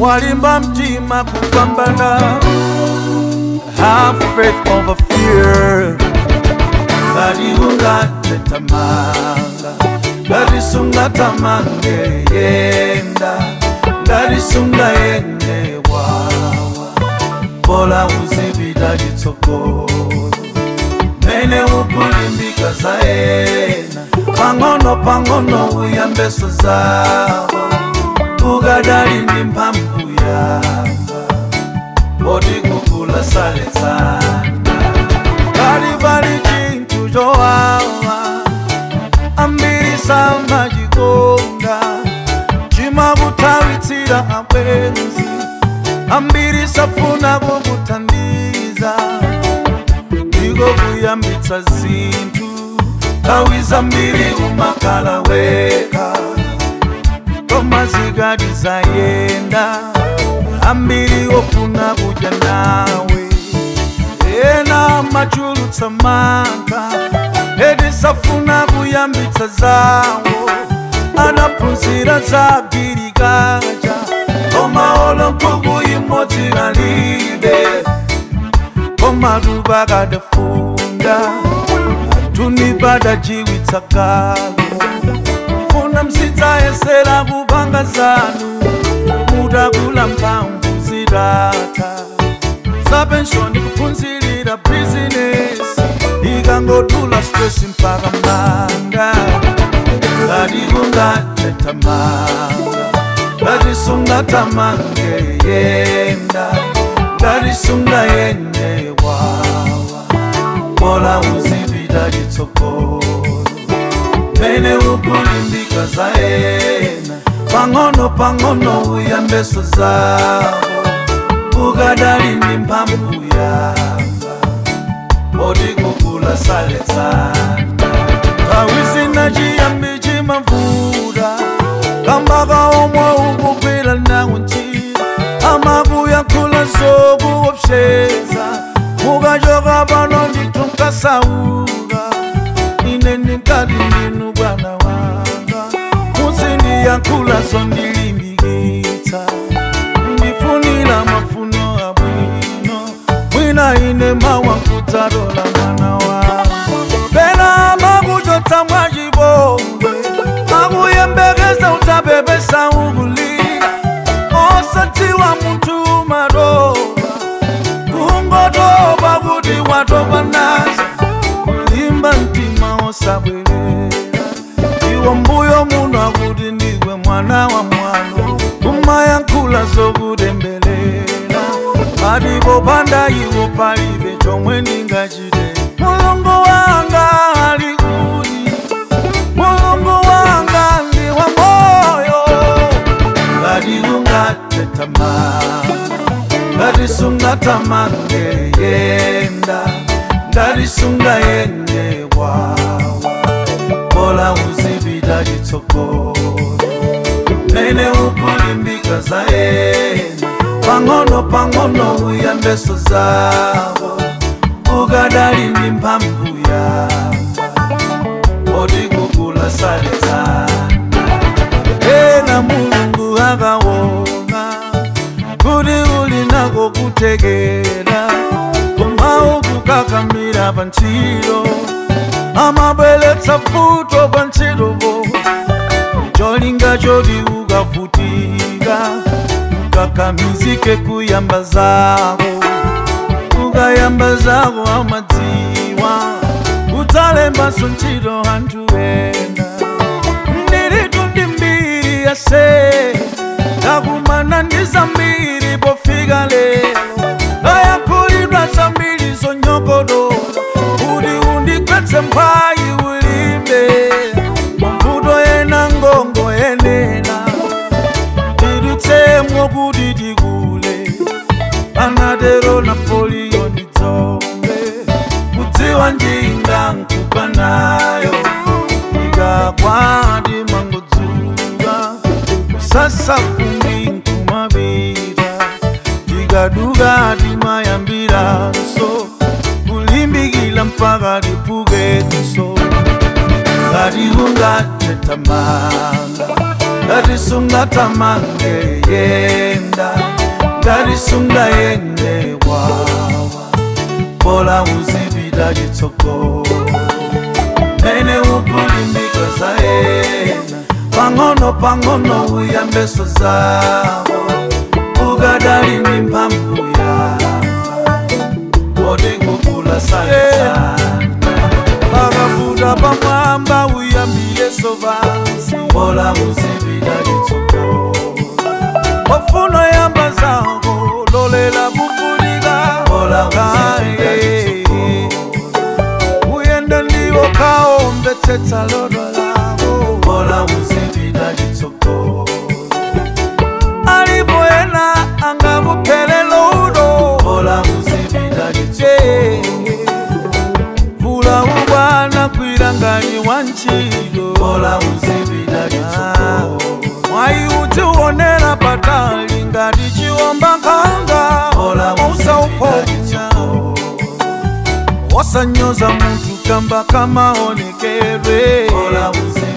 walimba mtima kupambana have faith over fear ngati ungatetamanga ngati sungatamange yenda ngati sungayende wawa bola uzipita chitsogolo mene ukulimbika zaena pang'ono pang'ono uyambeso zawo ukadali ndi mphamvu yamba boti kukula saletsana kali pali chinthu chowawa ambiri samachikonda chimakutawitsira abwenzi ambiri safuna kukuthandiza ndiko kuyambitsa zinthu nthawi zambiri umakhala weka koma zikati zayenda ambiri ofuna kudya nawe ena machulutsa mantha eti safuna kuyambitsa zawo anaphunzira za girikaja koma olo nkhuku imodzi kalibe koma tuba kadafunda tunibadajiwitsa kalo funa msitsayesera kupanga zanu mutakula mphamvu zitata zapenshoni kuphunzirira bizinesi ikangotula stress mpaka manda ngati kungatetamanga ngati sungatamange yenda ngati sungayende wawa bola uzipita chitsogolo mene ukulimbika zaena pang'ono pang'ono uyambeso zawo ukadali ndi mphamvu yamba boti kukula saletsana nthawi zina chiyambi chimavuta kambaka omwe ukugwira nawo ntchito amakuyankhula zokuopseza mukachoka pano ndithu nkasauka ine ndikati ndinu bwana wanga muzindiyankhula zondilimbikitsa ndifunira mafuno abwino mwina ine mawankudzalola mwana wanga pena amakuchotsa mwachipongwe akuyembekeza udzapepesa ukulira osadziwa munthu matopa kungotopa kuti watopa nazo kulimba mtima osabwerera iwo mbuyo muno akuti ndiwe mwana wa mwano kumayankhula zokutembelela palipo panda iwo palibe chomwe ndingachite mulungu wanga ali kuti mulungu wanga ndi wa moyo ngati ungatetamanga ngati sungatamange yenda ngati sungayende wawa bola uzipita chitsogolo mene ukulimbika zaena pang'ono pang'ono uyambeso zawo ukadali ndi mphamvu yamba boti kukula saletsana ena mulungu akaona kuti uli nako kutekera koma ukukakamira pa ntchito amabweretsa futo pa ntchitopo cholinga choti ukavutika ukakamizike kuyamba zako ukayamba zako amadziwa udzalembanso ntchito anthu ena ndiritu ndi mbiri yase ndakumana ndi zambiri pofika lero ndayankhulidwa zambiri zonyogodola kuti undigwetse mphayi ulimbe mavuto ena ngongo yenena tidutsemwo kuti tikule anatero napoliyo ndidzombe kudziwa njinga nkupa nayo ikakwati mangodzuka kusasa fumbi nkumapita tikaduka timayambiranso kulimbikila mpaka tipukenso ngati ungatetamanga ngatisunga tamange yenda ngatisunga yende wawa bola uzipita chitsogolo mene ukulimbika zaena pang'ono pang'ono uyambeso zawo ukadali ndi mphamvu yamba kodi kukula sanisana pakafuta pamwamba uyambileso vansi bola uzipita chitsogolo ofuna yamba zako lolela kufunika bola uzipita chitsogolo uyenda ndiwo kaomvetsetsa lodwa lako bola uzipita chitsogolo alipo ena angakuphelelo udo bola uzipita chitsogolo vula ubwana kwilangani wa ntchito bola uzipita chitsogolo mwayi utiwonera patali ngati chiwomba nkhanga bola usauponya wasanyoza munthu kamba kamaonekedwe bola uzipita